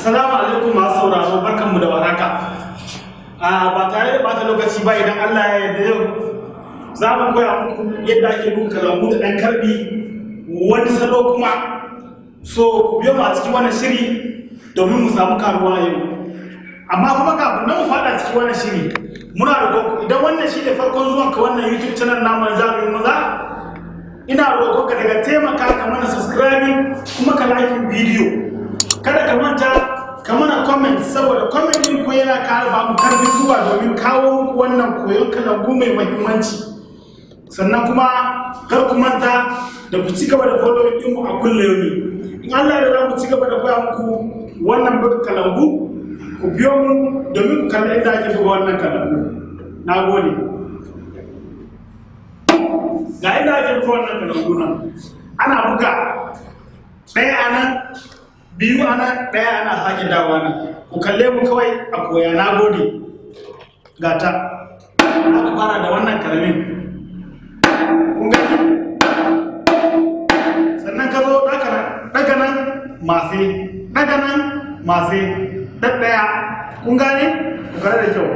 Assalamu alaikum masu sauraro barkanmu da warhaka. A ba tare da bata lokaci ba idan Allah ya yarda yau za mu koya muku yadda ake buga kalambu da ɗan karbi wani salo kuma so ku biyo mu a cikin wannan shiri domin mu samu karuwa yau. Amma kuma kafin nan mu faɗa cikin wannan shiri muna da idan wannan shi ne farkon zuwan ka wannan YouTube channel namu na jami'in maza ina roƙon ka daga taimaka ka mana subscribing kuma ka like video kada ka manta ka mana comment saboda comment din ko yana ƙara ba mu karfin zuwa domin kawo muku wannan koyon kalambu mai muhimmanci sannan kuma kar ku manta da ku ci gaba da following din mu a kulle yomi in Allah ya za mu ci gaba da koya muku wannan buga kalambu ku biyo mu domin ku kalli inda ake buga wannan kalambu na gode ga inda ake buga wannan kalambu nan ana buga ɗaya a nan biyu a nan ɗaya ana sake dawa nan ku kalle mu kawai a koya na gode ga ta aka fara da wannan karamin kun gani sannan ka zo daga nan masu daga nan masu ɗaɗɗaya kun gane ku kare da kyau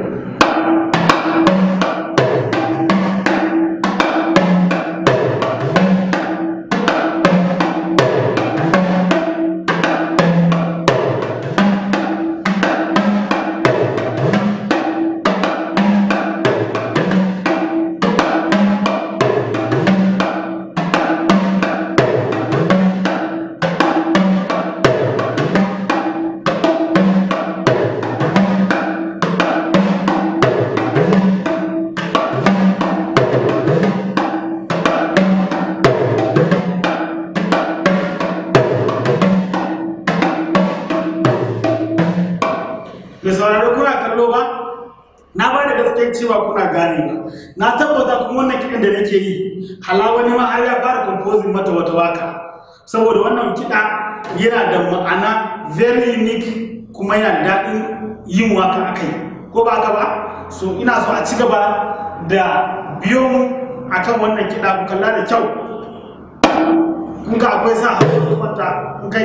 mai sauraro kuna kallo ba na ba da gaskiyar cewa kuna gane ba na tabbata kuma wannan kiɗan da nake yi hala wani ma har ya fara composing mata wata waka saboda wannan kiɗa yana da ma'ana very unique kuma yana da daɗin yin waka a kai ko ba ka ba so ina so a ci gaba da biyo mu akan wannan kiɗa ku kalla da kyau kun ga akwai sa hannu kwanta kun kai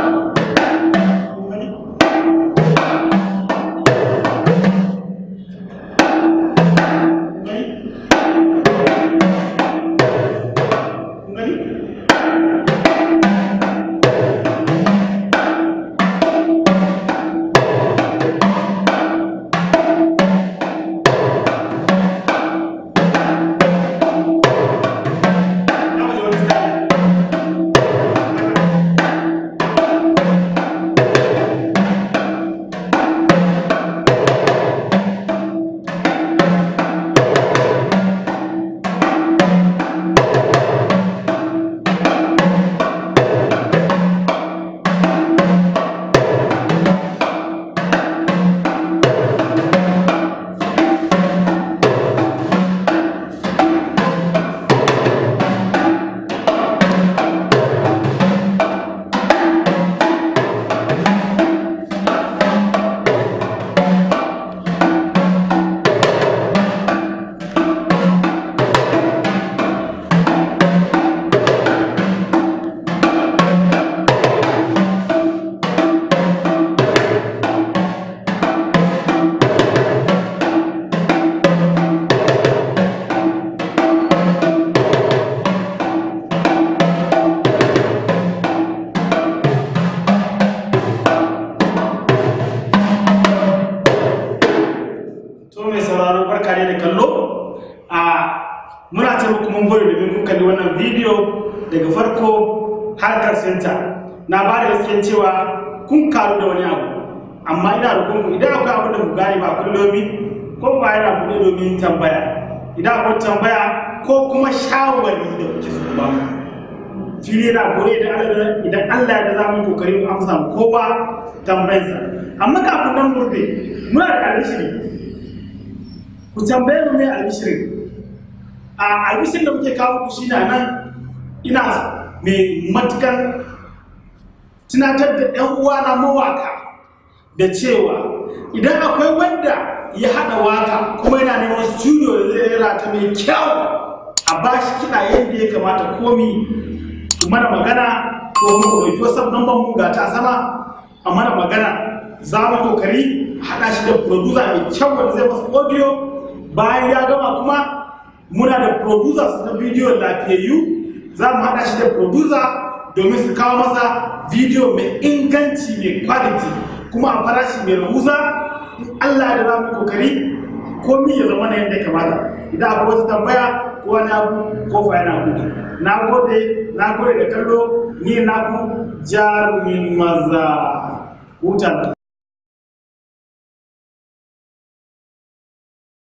to mai sauraro barka ne da kallo a muna ce muku mun gode domin kun kalli wannan bidiyo daga farko har karshenta na ba da gaskiyar cewa kun karu da wani abu amma ina da kunku idan akwai abu da ku gane ba kullomi ko ba yana buɗe domin tambaya idan akwai tambaya ko kuma shawari da kuke so ba fili na gore idan Allah ya da za mu yi kokari mu amsa kowa tambayarsa amma kafin nan murde muna da alishiri ku tambaye mu mai albishirin a albishirin da muke kawo ku shine nan ina mai matukan tunatar da ɗan uwa na mawaka da cewa idan akwai wanda ya haɗa waka kuma yana neman studio da zai rera ta mai kyau a bashi kiɗa yadda ya kamata komi ku mana magana ko kuma ku ɗauki wasu number mu ga ta sama a mana magana za mu kokari haɗa shi da producer mai kyau wanda zai masa audio bayan ya gama kuma muna da producers na bidiyo lafiyayyu za mu haɗa shi da producer domin su kawo masa bidiyo mai inganci mai quality kuma a farashi mai rahusa in Allah da za mu kokari komi ya zama na yadda ya kamata idan akwai wasu tambaya ko wani abu kofa yana buɗe na gode na gode da kallo ni naku jarumin maza hutan